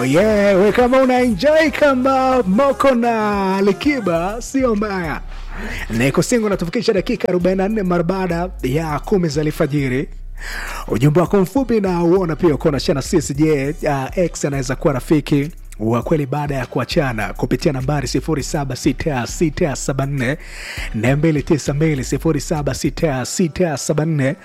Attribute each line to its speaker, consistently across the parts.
Speaker 1: Oh yeah, we kama una enjoy kama Moko na Likiba sio mbaya. Niko singo natufikisha dakika 44 mara baada ya kumi za alfajiri. Ujumbe wako mfupi na uona pia uko na shana sisi. Je, uh, X anaweza kuwa rafiki wa kweli baada ya kuachana kupitia nambari 076674 292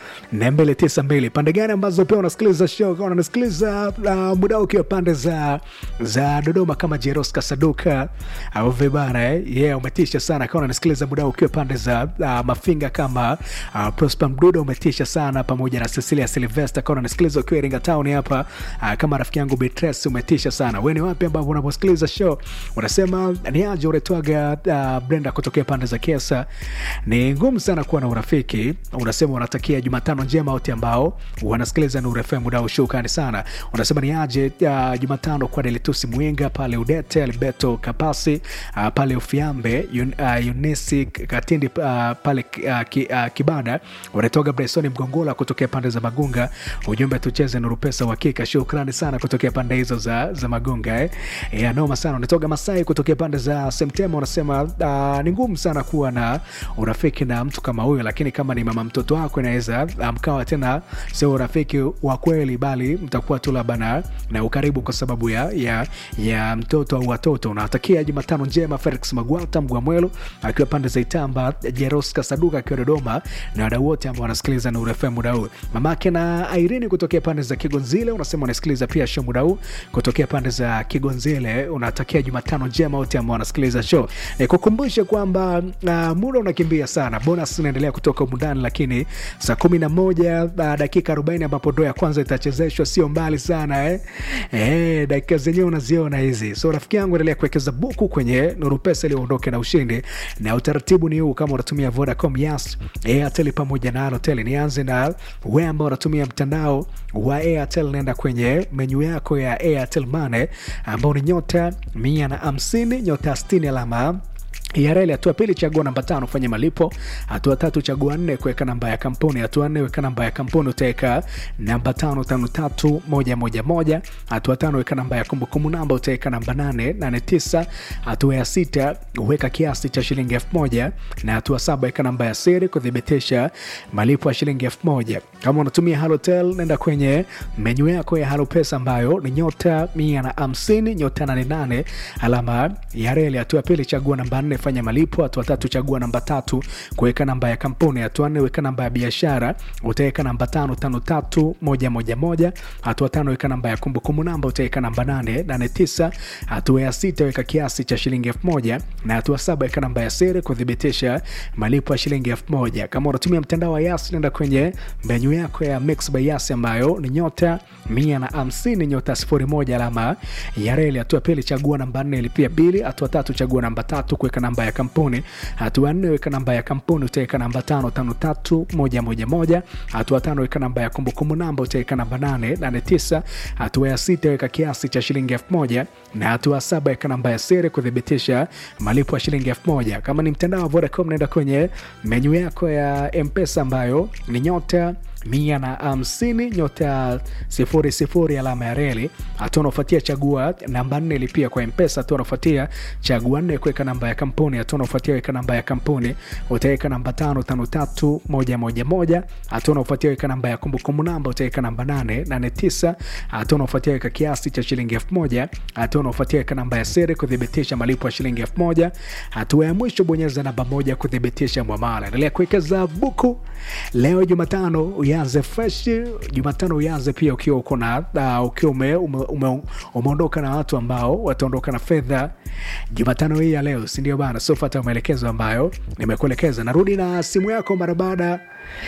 Speaker 1: 076674 pande gani ambazo pia unasikiliza show kama unasikiliza uh, muda ukiwa pande za za Dodoma kama Jeros Kasaduka au vibana eh? yeah, umetisha sana kama unasikiliza muda ukiwa pande za uh, Mafinga kama uh, Prosper Mdudo umetisha sana pamoja na Cecilia Sylvester kama unasikiliza ukiwa Iringa Town hapa uh, kama rafiki yangu Beatrice umetisha sana wewe ni wapi ambapo unaposikiliza show unasema ni aje uretwaga uh, Brenda kutokea pande za Kesa. Ni ngumu sana kuwa na urafiki. Unasema unatakia Jumatano njema wote ambao wanasikiliza Nuru FM muda ushukani sana. Unasema ni aje uh, Jumatano kwa Delitusi Mwinga pale Udete, Alberto Kapasi uh, pale Ufiambe, Yun, uh, Yunisi Katindi uh, pale uh, ki, uh, Kibada. Unatoka Bryson Mgongola kutokea pande za Magunga. Ujumbe tucheze Nuru Pesa uhakika. Shukrani sana kutokea pande hizo za, za Magunga eh. Yeah, noma sana. Unatoka Masai kutokea pande za Semtema, unasema uh, ni ngumu sana kuwa na urafiki na mtu kama huyo, lakini kama ni mama mtoto wako inaweza mkawa tena sio urafiki wa kweli, bali mtakuwa tu labda na, na ukaribu kwa sababu ya, ya, ya mtoto au watoto. Unawatakia Jumatano njema Felix Magwata Mgwamwelo akiwa pande za Itamba, Jeros Kasaduka akiwa Dodoma na wadau wote ambao wanasikiliza Nuru FM muda huu. Mamake na Irene kutokea pande za Kigonzile unasema unasikiliza pia show muda huu kutokea pande za Kigonzile. Unatakia Jumatano njema wote ambao wanasikiliza show. Nikukumbushe kwamba uh, muda unakimbia sana, bonus unaendelea kutoka umundani, lakini saa kumi na moja uh, dakika arobaini ambapo ndo ya kwanza itachezeshwa, sio mbali sana eh? Eh, dakika zenyewe unaziona hizi. So rafiki yangu, endelea kuwekeza buku kwenye Nuru Pesa ili uondoke na ushindi, na utaratibu ni huu, kama unatumia Vodacom, Yas, Airtel pamoja na Halotel. Nianze na wewe ambao unatumia mtandao wa Airtel, nenda kwenye menyu yako ya Airtel Money ambao ni nyota mia na hamsini nyota sitini alama ya reli. Hatua pili, chagua namba tano fanya malipo. Hatua tatu, chagua nne kuweka namba ya kampuni. Hatua nne, weka namba ya kampuni, utaweka namba tano tano tatu moja moja moja. Hatua tano, weka namba ya kumbukumbu namba, utaweka namba nane nane tisa. Hatua ya sita, weka kiasi cha shilingi elfu moja na hatua saba, weka namba ya siri kuthibitisha malipo ya shilingi elfu moja. Kama unatumia Halotel, nenda kwenye menyu yako ya Halo Pesa ambayo ni nyota mia na hamsini nyota nane nane alama ya reli. Hatua pili, chagua namba nne fanya malipo. Hatua tatu chagua namba tatu kuweka namba ya kampuni. Hatua nne weka namba ya biashara, utaweka namba tano tano tatu moja moja moja. Hatua tano weka namba ya kumbukumbu namba, utaweka namba nane nane tisa. Hatua ya sita weka kiasi cha shilingi elfu moja na hatua saba weka namba ya siri kuthibitisha malipo ya shilingi elfu moja. Kama unatumia mtandao wa Yas, nenda kwenye menyu yako ya Mix by Yas ambayo ni nyota mia na hamsini nyota sifuri moja alama ya reli. Hatua pili chagua namba nne ilipia bili. Hatua tatu chagua namba tatu kuweka namba ya kampuni. Hatua nne weka namba ya kampuni, utaweka namba tano tano tatu moja moja moja. Hatua tano weka namba ya kumbukumbu namba, utaweka namba nane nane tisa. Hatua ya sita weka kiasi cha shilingi elfu moja na hatua saba weka namba ya siri kuthibitisha malipo ya shilingi elfu moja. Kama ni mtandao wa Vodacom, naenda kwenye menyu yako ya Mpesa ambayo ni nyota mia na hamsini nyota sifuri sifuri alama ya reli. Hatua unaofuatia chagua namba nne lipia kwa Mpesa. Hatua unaofuatia chagua nne kuweka namba ya kampuni. Hatua unaofuatia weka namba ya kampuni, utaweka namba tano tano tatu moja moja moja. Hatua unaofuatia weka namba ya kumbukumbu namba, utaweka namba nane nane tisa. Hatua unaofuatia weka kiasi cha shilingi elfu moja. Hatua unaofuatia weka namba ya siri kuthibitisha malipo ya shilingi elfu moja. Hatua ya mwisho bonyeza namba moja kuthibitisha mwamala. Endelea kuwekeza buku leo Jumatano uanze fresh Jumatano, uanze pia ukiwa uko na uh, ukiwa ume, ume, ume, umeondoka na watu ambao wataondoka na fedha Jumatano hii ya leo, si ndio bana? So fuata maelekezo ambayo nimekuelekeza. Narudi na simu yako mara baada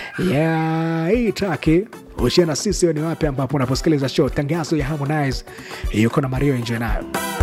Speaker 1: ya hii traki ushia na sisi. Ni wapi ambapo unaposikiliza show tangazo ya Harmonize yuko na Mario, enjoy nayo.